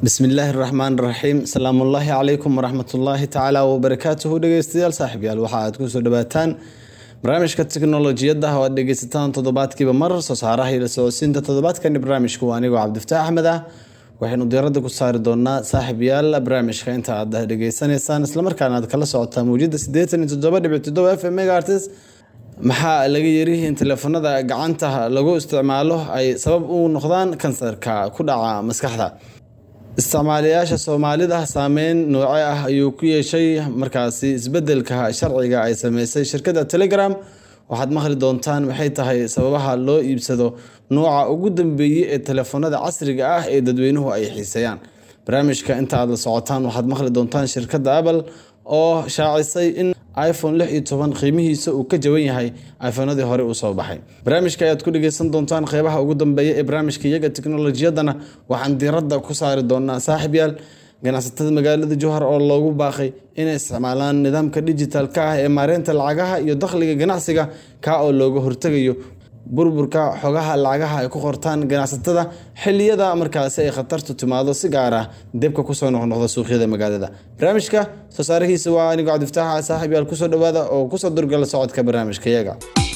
bismillaahi raxmaan raxiim salaamullaahi calaykum waraxmatullaahi tacaala wabarakaatuhu dhegeystayaal saaxiibyaal waxa aad kusoo dhawaataan barnaamijka teknolojiyadda oo aad dhegeysataan toddobaadkiiba mar soo saaraha iyo la socodsiinta toddobaadkani barnaamijku waa anigoo cabdifataax axmed ah waxaynu diiradda ku saari doonaa saaxiibyaal barnaamijka inta aad dhegeysanaysaan islamarkaana aad kala socotaa mawjada sideetan iyo toddoba dhibic toddoba f m megaartis maxaa laga yiri in teleefanada gacanta lagu isticmaalo ay sabab u noqdaan kansarka ku dhaca maskaxda isticmaalayaasha soomaalida saameyn nooce ah ayuu ku yeeshay markaasi isbedelka sharciga ay sameysay shirkadda telegram waxaad maqli doontaan maxay tahay sababaha loo iibsado nooca ugu dambeeyey ee teleefanada casriga ah ee dadweynuhu ay xiiseeyaan barnaamijka inta aad la socotaan waxaad maqli doontaan shirkadda apple oo shaacisay in iphone lix iyo toban qiimihiisa uu ka jaban yahay iphonadii hore uu soo baxay barnaamijka ayaad ku dhegeysan doontaan qeybaha ugu dambeeya ee barnaamijka iyaga teknolojiyadana waxaan diiradda ku saari doonaa saaxiibyaal ganacsatada magaalada jowhar oo loogu baaqay inay isticmaalaan nidaamka digital-ka ah ee maareynta lacagaha iyo dakhliga ganacsiga kaa oo looga hortegayo burburka xogaha lacagaha ay ku qortaan ganacsatada xiliyada markaasi ay khatartu timaado si gaar ah debka kusoo noqnoqda suuqyada magaalada barnaamijka soo saarihiisa waa anigoo cabdifataaxa saaxiib yaal kusoo dhawaada oo kusoo durgala socodka barnaamijka iyaga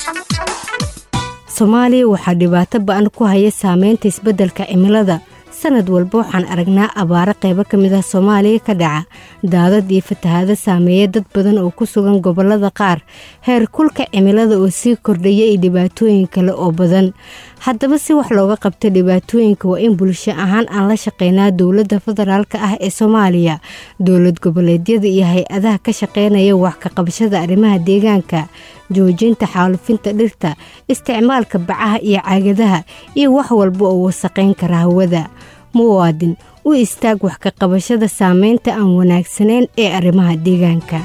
soomaaliya waxaa dhibaato ba-an ku haya saameynta isbeddelka cimilada sanad walba waxaan aragnaa abaaro qaybo ka mid ah soomaaliya ka dhaca daadad iyo fatahaado saameeya dad badan oo ku sugan gobollada qaar heer kulka cimilada oo sii kordhaya iyo dhibaatooyin kale oo badan haddaba si wax looga qabto dhibaatooyinka waa in bulsho ahaan aan la shaqeynaa dowladda federaalk ah ee soomaaliya dowlad goboleedyada iyo hay-adaha ka shaqeynaya wax ka qabashada arrimaha deegaanka joojinta xaalufinta dhirta isticmaalka bacaha iyo caagadaha iyo wax walba oo wasaqayn kara hawada muwaadin u istaag wax ka qabashada saameynta aan wanaagsanayn ee arrimaha deegaanka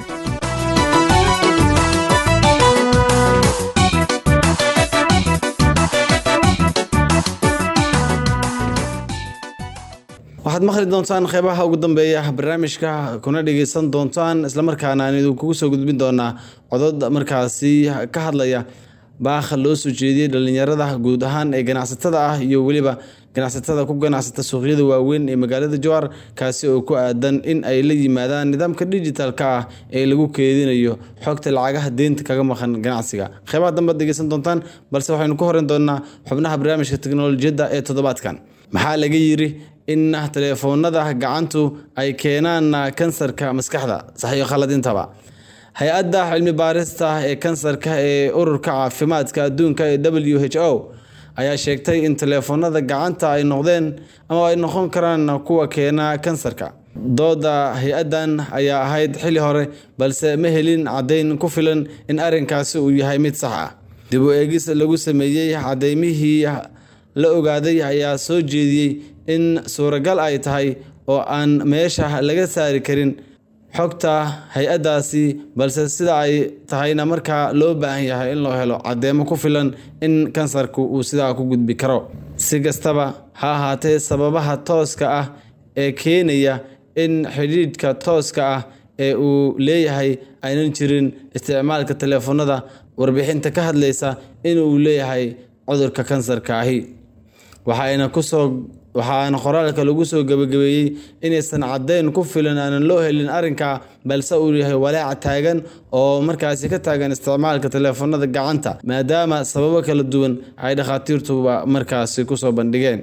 waxaad maqli doontaan qeybaha ugu dambeeya barnaamijka kuna dhegeysan doontaan islamarkaana aan idinkugu soo gudbin doonaa codod markaasi ka hadlaya baakha loo soo jeediyey dhalinyarada guud ahaan ee ganacsatada ah iyo weliba ganacsatada ku ganacsata suuqyada waaweyn ee magaalada jowar kaasi oo ku aadan in ay la yimaadaan nidaamka digital-ka ah ee lagu keedinayo xogta lacagaha deynta kaga maqan ganacsiga qeybaha dambe ad dhegeysan doontaan balse waxaynu ku horeyn doonaa xubnaha barnaamijka teknolojiyadda ee toddobaadkan maxaa laga yiri in teleefoonada gacantu ay keenaan kansarka maskaxda saxiyo khaladintaba hay-adda cilmi baarista ee kansarka ee ururka caafimaadka adduunka ee w h o ayaa sheegtay in teleefoonada gacanta ay noqdeen ama ay noqon karaan kuwa keena kansarka dooda hay-addan ayaa ahayd xili hore balse ma helin caddayn ku filan in arrinkaasi uu yahay mid sax ah dib u eegis lagu sameeyey caddeymihii la ogaaday ayaa soo jeediyey in suuragal ay tahay oo aan meesha laga saari karin xogta hay-addaasi balse sida ay tahayna markaa loo baahan yahay in loo helo caddeemo ku filan in kansarku uu sidaa ku gudbi karo si kastaba ha ahaatee sababaha tooska ah ee keenaya in xidhiidhka tooska ah ee uu leeyahay aynan jirin isticmaalka teleefanada warbixinta ka hadlaysa inuu leeyahay cudurka kansarka ahi waxaayna kusoo waxaana qoraalka lagu soo gabagabeeyey inaysan caddeyn ku filan aanan loo helin arrinka balse uu yahay walaaca taagan oo markaasi ka taagan isticmaalka teleefanada gacanta maadaama sababo kala duwan ay dhakhaatiirtuba markaasi kusoo bandhigeen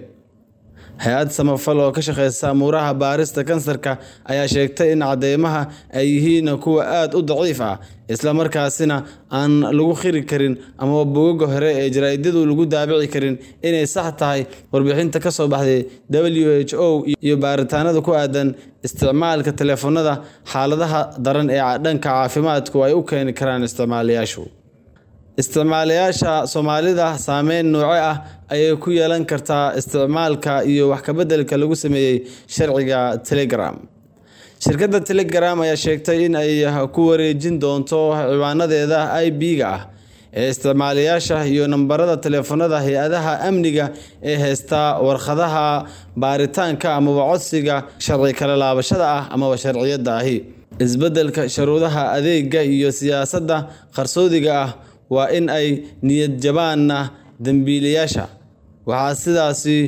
hay-ad samafal oo ka shaqeysa amuuraha baarista kansarka ayaa sheegtay in cadeymaha ay yihiin kuwa aada u daciif ah isla markaasina aan lagu khiri karin amaba bogoga hore ee jaraa'idyadu lagu daabici karin inay sax tahay warbixinta ka soo baxday w h o iyo baaritaanada ku aadan isticmaalka teleefanada xaaladaha daran ee dhanka caafimaadku ay u keeni karaan isticmaalayaashu isticmaalayaasha soomaalida saameyn nooce ah ayay ku yeelan kartaa isticmaalka iyo wax kabeddelka lagu sameeyey sharciga telegram shirkadda telegram ayaa sheegtay in ay ku wareejin doonto ciwaanadeeda i b-ga ah ee isticmaalayaasha iyo nambarada teleefanada hay-adaha amniga ee heysta warqadaha baaritaanka amaba codsiga sharci kala laabashada ah amaba sharciyadda ahi isbeddelka sharuudaha adeega iyo siyaasadda qarsoodiga ah waa in ay niyad jabaan dembiilayaasha waxaa sidaasi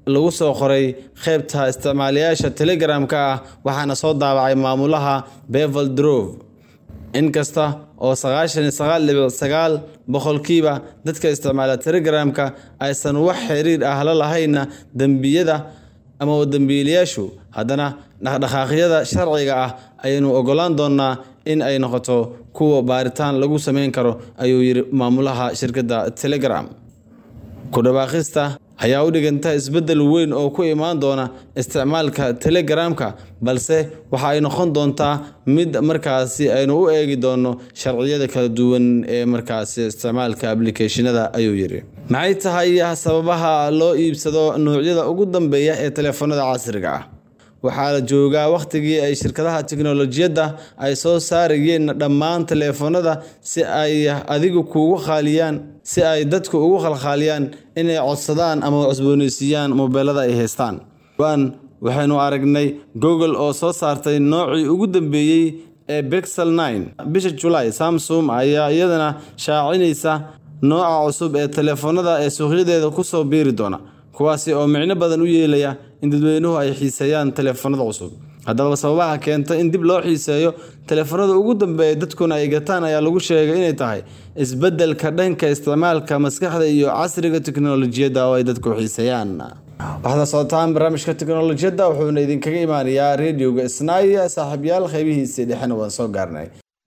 lagu soo qoray qeybta isticmaalayaasha telegramka ah waxaana soo daabacay maamulaha bevel drove inkasta oo sagaashan iyo sagaal dhibic sagaal boqolkiiba dadka isticmaala telegramka aysan wax xiriir ah la lahayna dembiyada ama dembiilayaashu haddana dhaqdhaqaaqyada sharciga ah ayaynu ogolaan doonaa in ay noqoto kuwa baaritaan lagu sameyn karo ayuu yiri maamulaha shirkadda telegram ku dhawaaqista ayaa u dhiganta isbeddel weyn oo ku imaan doona isticmaalka telegramka balse waxa ay noqon doontaa mid markaasi aynu u eegi doono sharciyada kala duwan ee markaasi isticmaalka ablicationada ayuu yiri maxay tahay sababaha loo iibsado noocyada ugu dambeeya ee telefoonada casriga ah waxaa la joogaa wakhtigii ay shirkadaha tiknolojiyadda ay soo saarayeen dhammaan teleefoonada si ay adigu kuugu khaaliyaan si ay dadku ugu khalkhaaliyaan inay codsadaan ama cusbooneysiiyaan mobeelada ay haystaan waan waxaynu aragnay google oo soo saartay noocii ugu dambeeyey ee bexel nine bisha julaay samsung ayaa iyadana shaacinaysa nooca cusub ee teleefoonada ee suuqyadeeda kusoo biiri doona kuwaasi oo micno badan u yeelaya in dadweynuhu ay xiiseeyaan teleefoonada cusub haddaba sababaha keenta in dib loo xiiseeyo teleefoonada ugu dambeeya dadkuna ay gataan ayaa lagu sheegay inay tahay isbeddelka dhanka isticmaalka maskaxda iyo casriga tiknolojiyadda oo ay dadku xiiseeyaan waxaad socotaan barnaamijka tiknolojiyadda wuxuuna idinkaga imaanayaa radioga isnaaya saaxiibyaal qeybihiisii dhexena waan soo gaarnay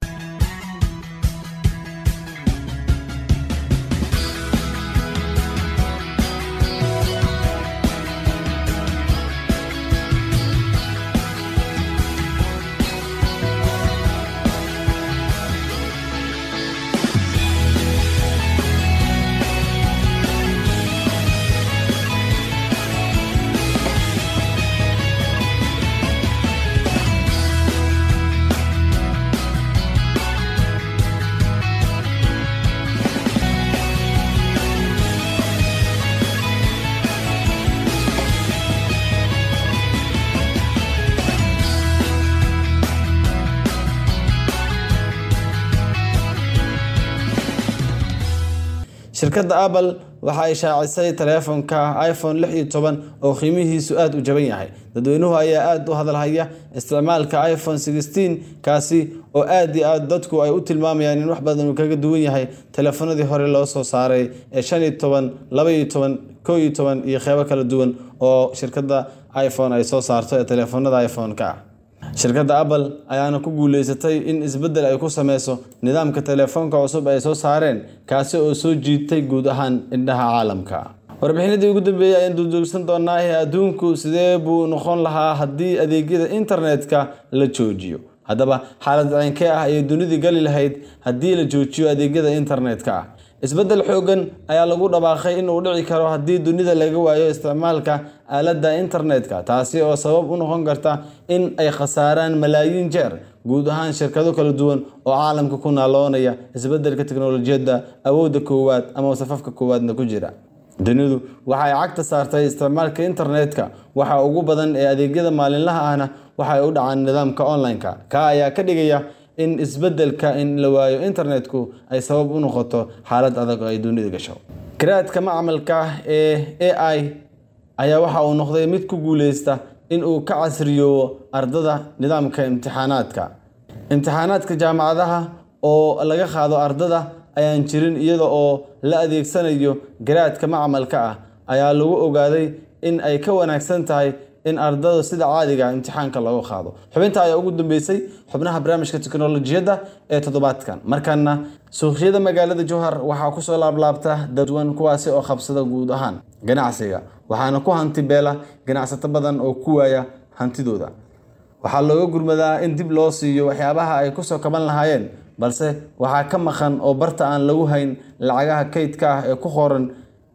shirkadda apple waxa ay shaacisay taleefonka iphone lix iyo toban oo qiimihiisu aada u jaban yahay dadweynuhu ayaa aada u hadalhaya isticmaalka iphone sixteen kaasi oo aada iyo aada dadku ay u tilmaamayaan in wax badan uu kaga duwan yahay teleefanadii hore loo soo saaray ee shan iyo toban laba iyo toban koo iyo toban iyo qeybo kala duwan oo shirkadda iphone ay soo saarto ee teleefanada iphone-ka ah shirkadda apple ayaana ku guuleysatay in isbeddel ay ku sameyso nidaamka teleefoonka cusub ay soo saareen kaasi oo soo jiitay guud ahaan indhaha caalamka warbixinadii ugu dambeeyey ayaan duulduulsan doonaa ee adduunku sidee buu noqon lahaa haddii adeegyada internetka la joojiyo haddaba xaalad ceynkee ah ayay dunidii gali lahayd haddii la joojiyo adeegyada internetka ah isbeddel xoogan ayaa lagu dhawaaqay in uu dhici karo haddii dunida laga waayo isticmaalka aaladda internetka taasi oo sabab u noqon karta in ay khasaaraan malaayiin jeer guud ahaan shirkado kala duwan oo caalamka ku naaloonaya isbeddelka teknolojiyadda awoodda koowaad ama safafka koowaadna ku jira dunidu waxa ay cagta saartay isticmaalka internetka waxa ugu badan ee adeegyada maalinlaha ahna waxa ay u dhacaan nidaamka online-ka ka ayaa ka dhigaya in isbeddelka in la waayo internetku ay sabab u noqoto xaalad adag oo ay dunida gasho garaadka macmalka ee a i ayaa waxa uu noqday mid ku guuleysta in uu ka casriyoobo ardada nidaamka imtixaanaadka imtixaanaadka jaamacadaha oo laga qaado ardada ayaan jirin iyada oo la adeegsanayo garaadka macmalka ah ayaa lagu ogaaday in ay ka wanaagsan tahay in ardada sida caadiga imtixaanka looga qaado xubinta ayaa ugu dambeysay xubnaha barnaamijka teknolojiyadda ee toddobaadkan markana suuqyada magaalada jowhar waxaa kusoo laablaabta dadwan kuwaasi oo qabsada guud ahaan ganacsiga waxaana ku hanti beela ganacsato badan oo ku waaya hantidooda waxaa looga gurmadaa in dib loo siiyo waxyaabaha ay kusoo kaban lahaayeen balse waxaa ka maqan oo barta aan lagu hayn lacagaha kaydka ah ee ku qoran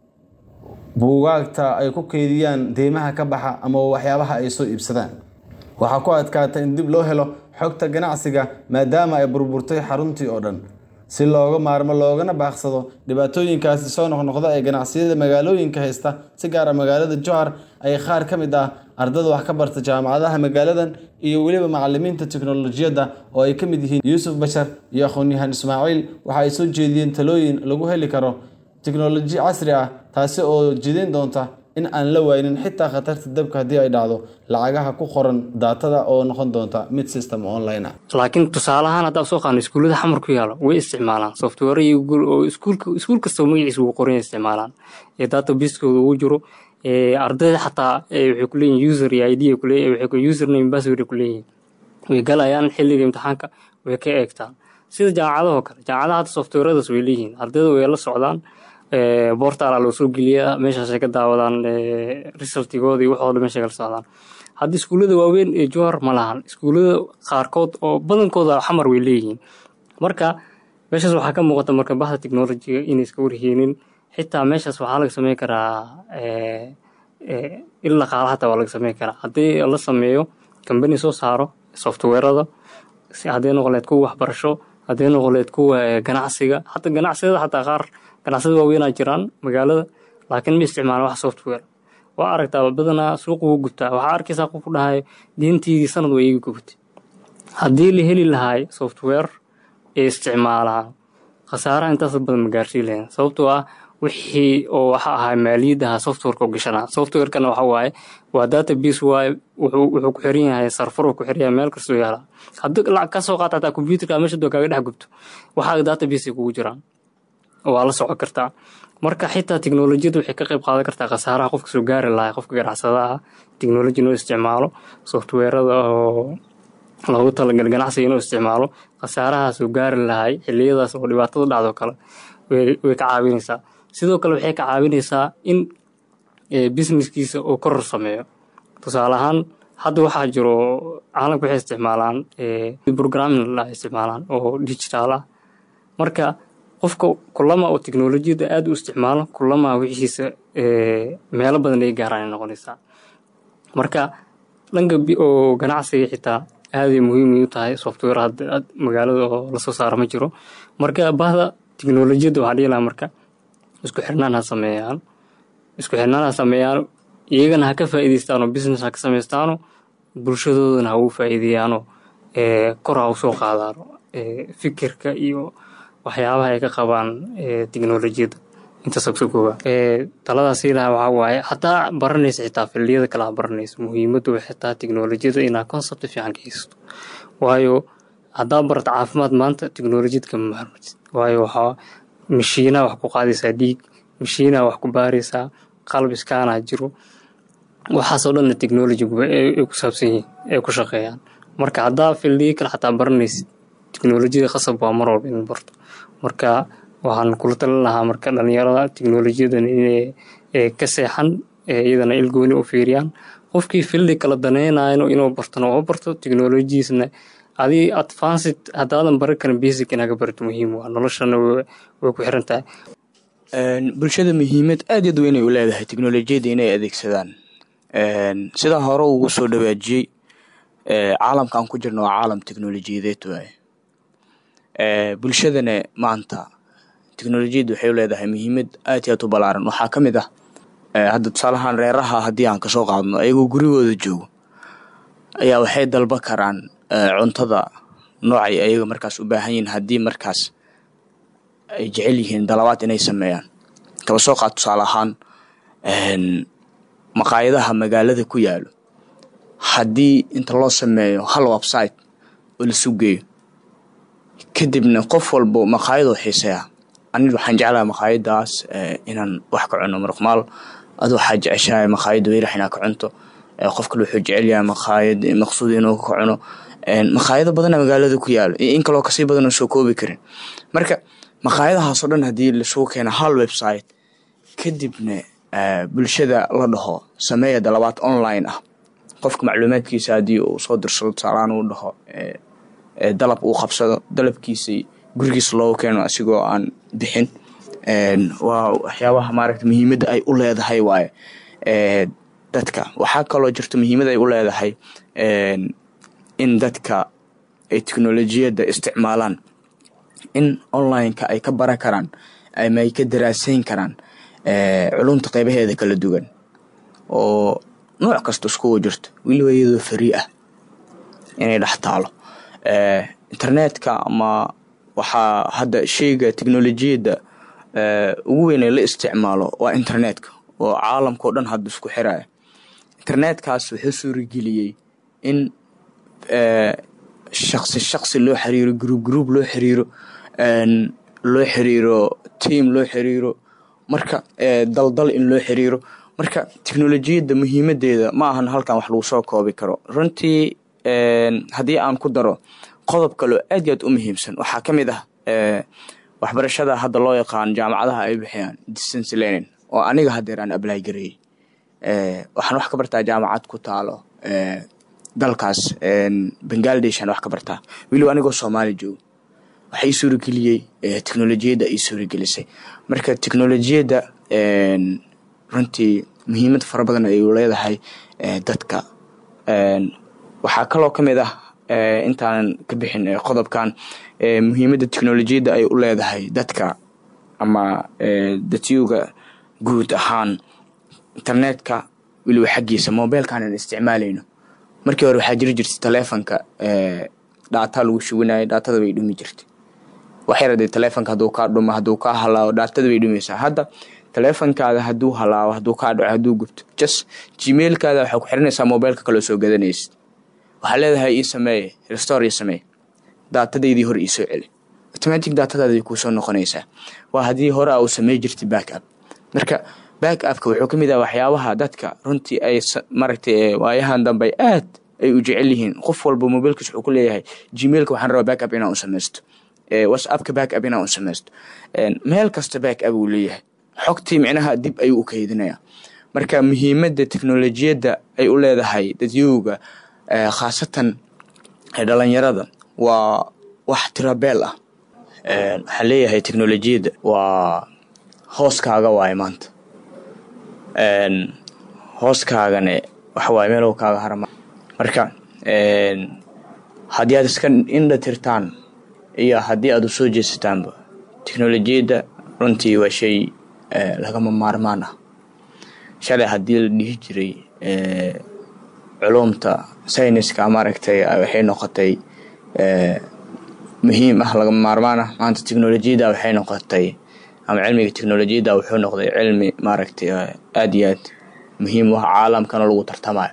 buugaagta ay ku keydiyaan deymaha ka baxa ama waxyaabaha ay soo iibsadaan waxaa ku adkaatay in dib loo helo xogta ganacsiga maadaama ay burburtay xaruntii oo dhan si looga maarmo loogana baaqsado dhibaatooyinkaasi soo noqnoqda ee ganacsiyada magaalooyinka haysta si gaara magaalada johar ay qaar ka mid ah ardada wax ka barta jaamacadaha magaaladan iyo weliba macalimiinta teknolojiyadda oo ay ka mid yihiin yuusuf bashar iyo aqoon-yahaan ismaaciil waxa ay soo jeediyeen talooyin lagu heli karo teknoloji casri ah taasi oo jidayn doonta in aan la waynin xitaa khatarta dabka haddii ay dhacdo lacagaha ku qoran daatada oo noqon doonta mid system online ah laakiin tusaale ahaan haddaa soo qaano iskuullada xamar ku yaalo way isticmaalaan software iyo google oo iskuulka iskuul kasta magaciisa ugu qoran isticmaalaan ee database-kooda ugu jiro ardayda xataa waxay ku leeyihin user iyo id waxay username password ku leeyihin way galayaan xilliga imtixaanka way ka eegtaan sida jaamacadahoo kale jaamacadaha hadda softwaradaas way leeyihiin ardayda way la socdaan bortala loo soo geliyaa meeshaasay ka daawadaan resultigooda iyo waxooda meeshay kala socdaan hadda iskuullada waaweyn ee jowhar ma lahan iskuullada qaarkood oo badankooda xamar way leeyihiin marka meeshaas waxaa ka muuqata marka bahda technolojiga inay iska warheenin xitaa meeshaas waxaa laga sameyn karaa il dhaqaala hataa waa laga sameyn karaa haddii la sameeyo kambani soo saaro softwarada hadday noqoleed kuwa waxbarasho hadday noqoleed kuwa ganacsiga hata ganacsiyada xataa qaar ganacsiyada waaweynaa jiraan magaalada laakiin ma isticmaalan wax software waa aragtaa badanaa suuqa wuu gubtaa waxaa arkaysaa qofku dhahay diintiidii sanad waa iiga gubtay haddii la heli lahaay software ee isticmaalaan khasaaraha intaas badan ma gaarsiin lahayn sababtoo ah wixii oo waxa ahaa maaliyadaha softwareka u gashanaa softwarekana waxa waaye waa database waaye wuxuu ku xiran yahay sarfar ku xiran yahay meel kastoo yaala haddii lacag ka soo qaata hataa computerka meesha doo kaaga dhex gubto waxaa database kugu jiraan waa la socon kartaa marka xitaa teknolojiyada waxay ka qayb qaadan kartaa khasaaraha qofka soo gaari lahaa qofka ganacsadaha teknoloji inuu isticmaalo softwarada oo loogu talagal ganacsiga inuu isticmaalo khasaaraha soo gaari lahay xiliyadaas oo dhibaatada dhacdo kale way ka caawinaysaa sidoo kale waxay ka caawinaysaa in businesskiisa uu koror sameeyo tusaale ahaan hadda waxaa jiro caalamka waxay isticmaalaan programming la isticmaalaan oo digital ah marka qofka kulama oo teknolojiyada aada u isticmaalo kulama wixiisa meelo badan ay gaaraan ay noqonaysaa marka dhanka oo ganacsiga xitaa aaday muhiim u tahay software hadda magaalada oo lasoo saaro ma jiro marka bahda teknolojiyadda waxaa dhihi lahaa marka isku xirnaan ha sameeyaan isku xirnaan ha sameeyaan iyagana ha ka faa'iidaystaano business ha ka samaystaano bulshadoodana ha ugu faa'iideeyaano kor ha u soo qaadaano fikirka iyo waxyaabaha ay ka qabaan teknolojiyadda intaasa kusoo kooba taladaas ilaha waxaa waaye hataa baranaysa xitaa filliyada kale ha baranayso muhiimaddu way xitaa teknolojiyada inaa concept fiican ka haysato waayo haddaa barata caafimaad maanta teknolojiyad kama maarmatid waayo waxaa mashiinaa wax ku qaadaysaa dhiig mashiinaa wax ku baaraysaa qalab iskaanaa jiro waxaasoo dhanna technolojigu ay ku saabsan yihiin ay ku shaqeeyaan marka haddaa fildiyo kale xataa baranaysid teknolojiyada khasab waa mar walba in barto marka waxaan kula talin lahaa marka dhalinyarada teknolojiyadan inay ka seexan iyadana ilgooni u fiiriyaan qofkii fildi kala danaynayo inuu bartona oo barto teknolojiisna adii advanced haddaadan baran karin basic inaga barto muhiim waa noloshana way ku xiran tahay bulshada muhiimad aad yaad weynay u leedahay teknolojiyadda inay adeegsadaan sidaa hore ugu soo dhawaajiyey caalamka aan ku jirno waa caalam teknolojiyadeed waaye bulshadana maanta teknolojiyadda waxay u leedahay muhiimad aad iyo aad u balaaran waxaa ka mid ah hadda tusaalahaan reeraha haddii aan kasoo qaadno ayagoo gurigooda joogo ayaa waxay dalba karaan cuntada noocay ayaga markaas u baahan yihiin haddii markaas ay jecel yihiin dalabaad inay sameeyaan kaba soo qaad tusaale ahaan maqaayadaha magaalada ku yaalo haddii inta loo sameeyo hal website oo lasu geeyo kadibna qof walbo maqaayadoo xiiseya aniga waxaan jeclaha maqaayadaas inaan wax ka cuno marqmaal ad waxaa jeceshahay maqaayadda weyrax inaa ka cunto qof kale wuxuu jecelyahay maqaayad maqsuud inuu ka cuno maqaayado badana magaalada ku yaalo iyo in kaloo kasii badan oo soo koobi karin marka maqaayadahaasoo dhan haddii lasugu keeno hal website kadibna bulshada la dhaho sameeya dalabaad online ah qofka macluumaadkiisa haddii uu soo dirsado tusaalaan uu dhaho dalab uu qabsado dalabkiisa gurigiisa loogu keeno asigoo aan bixin waa waxyaabaha maaragta muhiimadda ay u leedahay waaye dadka waxaa kaloo jirto muhiimad ay u leedahay in dadka ay teknolojiyadda isticmaalaan in online-ka ay ka baran karaan ama ay ka daraaseyn karaan culumta qeybaheeda kala duwan oo nooc kasta iskugu jirto weliba iyadoo farii ah inay dhex taalo internetka ama waxaa hadda sheyga teknolojiyadda ugu weyn ee la isticmaalo waa internetka oo caalamkao dhan hadda isku xiraya internetkaas wuxuu suurageliyey in shaqsi shaqsi loo xiriiro gruub gruub loo xiriiro loo xiriiro tiam loo xiriiro marka daldal in loo xiriiro marka teknolojiyadda muhiimadeeda ma ahan halkan wax lagu soo koobi karo runtii haddii aan ku daro qodob kaloo aad iyo aad u muhiimsan waxaa ka mid ah waxbarashada hadda loo yaqaan jaamacadaha ay bixiyaan distance learning oo aniga hadeer aan ablay gareeyey waxaan wax ka bartaa jaamacad ku taalo dalkaas bangladesh aan wax ka bartaa weliba anigoo soomaali joogo waxa ii suurageliyey teknolojiyadda ii suuragelisay marka teknolojiyadda runtii muhiimad fara badan ay leedahay dadka waxaa kaloo ka mid ah intaanan ka bixin qodobkan muhiimadda teknolojiyadda ay u leedahay dadka ama datyuga guud ahaan internetka weliba xaggiisa mobilkan aan isticmaalayno markii hore waxaa jiri jirtay taleefonka dhaata lagu shubanayay dhaatada bay dhumi jirtay waxyar dee taleefonka hadduu kaa dhumo hadduu kaa halaabo dhaatada bay dhumaysaa hadda taleefonkaada hadduu halaabo hadduu kaa dhaco hadduu gubto jas gmailkaada waxaa ku xiranaysaa mobilka kaloo soo gadanaysid waxaa leedahay ii sameeye restore ii sameeye daatadaydii hore iisoo celi automatic daatadaadii kuusoo noqonaysaa waa haddii hore a uu samey jirtay back up marka back upka wuxuu ka mid ah waxyaabaha dadka runtii ay maragtay waayahan dambe aad ay u jecel yihiin qof walba mobilkiis wuxuu ku leeyahay gmailka waxaan rabaa back up inaan u samaysto whatsappka back up inaan u samaysto meel kasta back up uu leeyahay xogtii micnaha dib ayuu u kaydinayaa marka muhiimadda teknolojiyadda ay u leedahay dadyowga khaasatan dhalinyarada waa wax tirabeel ah waxaan leeyahay teknolojiyadda waa hooskaaga waaye maanta hooskaagane waxawaaye meelow kaaga harama marka haddii aad iska indha tirtaan iyo haddii aad u soo jeesataanba teknolojiyadda runtii waa shay lagama maarmaan ah shalay haddii la dhihi jiray culumta sayniska maaragtay waxay noqotay muhiim ah lagama maarmaan ah maanta teknolojiyadda waxay noqotay ama cilmiga teknolojiyadda wuxuu noqday cilmi maaragtay aad iyo aad muhiim u ah caalamkana lagu tartamayo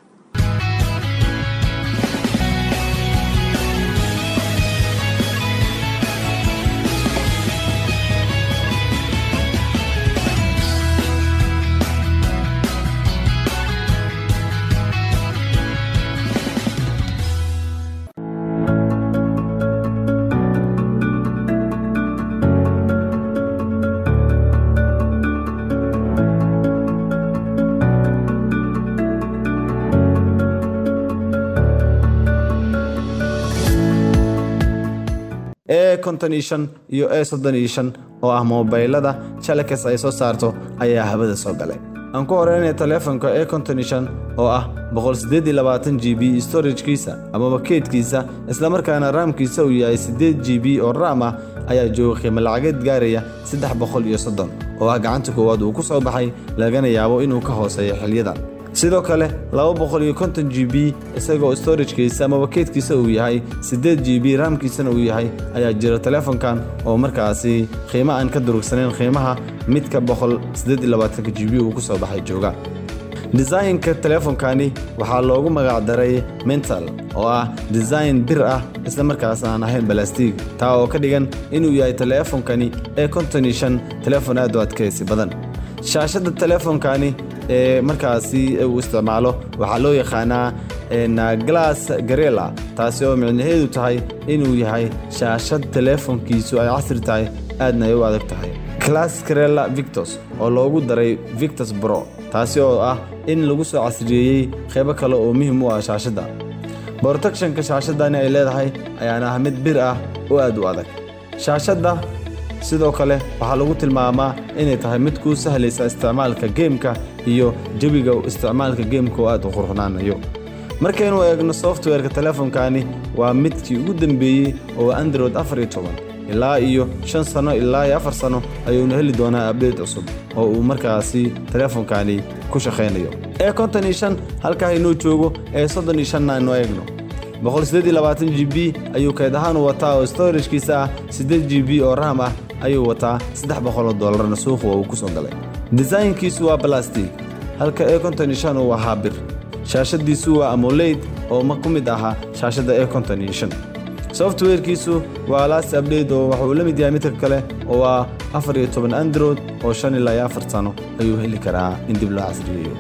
e konton iyo shan iyo e soddon iyo shan oo ah moobaylada jalakas ay soo saarto ayaa habada soo galay aan ku horeynaya taleefonka e konton iyo shan oo ah boqol siddeed iyo labaatan g b storajkiisa amaba keydkiisa islamarkaana raamkiisa uu yahay siddeed g b oo raam ah ayaa jooga qiimo lacageed gaaraya saddex boqol iyo soddon oo ah gacanta koowaad uu ku soo baxay lagana yaabo inuu ka hooseeyo xilyadan sidoo kale laba boqol iyo konton g b isagoo storajkiisa amaba keydkiisa uu yahay siddeed g b raamkiisana uu yahay ayaa jira taleefonkan oo markaasi qiimo aan ka durugsanayn qiimaha midka boqol siddeed iyo labaatanka g b uu ku soo baxay jooga desaynka taleefonkani waxaa loogu magacdaray mental oo ah design bir ah isla markaas aan ahayn balastiig taa oo ka dhigan inuu yahay taleefonkani ee konton iyo shan taleefon aad u adkaysi badan shaashadda taleefonkani ee markaasi uu isticmaalo waxaa loo yaqaanaa glass garela taasi oo micnaheedu tahay inuu yahay shaashad taleefonkiisu ay casri tahay aadna ay u adag tahay glass garela victos oo loogu daray victos bro taasi oo ah in lagu soo casriyeeyey qaybo kale oo muhiim u ah shaashadda borotectionka shaashadani ay leedahay ayaana ah mid bir ah oo aad u adag shaashadda sidoo kale waxaa lagu tilmaamaa inay tahay mid kuu sahlaysa isticmaalka geemka iyo jawiga isticmaalka geemka oo aad u qurxunaanayo markaynu eegno softwareka taleefonkani waa midkii ugu dambeeyey oo android afar iyo toban ilaa iyo shan sano ilaa iyo afar sano ayuuna heli doonaa abdeyt cusub oo uu markaasi taleefonkani ku shaqaynayo ee konton iyo shan halkaa inuu joogo ee soddon iyo shanna aynu eegno boqol siddeed iyo labaatan g b ayuu kayd ahaan u wataa oo storajkiisa ah siddeed g b oo raam ah ayuu wataa saddex boqoloo doolarna suuqa uu ku soo galay disaynkiisu waa balastig halka e konton iyo shan uu ahaa bir shaashadiisu waa amoleyd oo ma ku mid ahaa shaashadda e konton iyo shan softwarekiisu waa last update oo waxa uu la mid yahay midka kale oo waa afar iyo toban android oo shan ilaa iyo afar sano ayuu heli karaa in dib loo casriyeeyo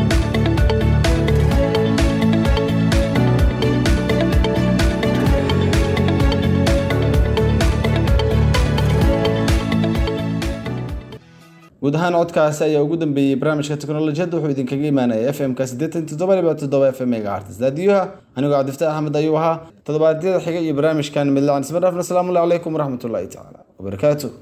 guud ahaan codkaasi ayaa ugu dambeeyey barnaamijka teknolojiyadda wuxuu idinkaga imaanaya f m ka siddeetan toddoba dhibic toddoba f m megahertz raadiyoha anigoo cabdifataax axmed ayuu ahaa toddobaadyada xiga iyo barnaamijkan midlacan isma dhaafna asalaamu calaykum waraxmatullaahi tacaala wabarakaatu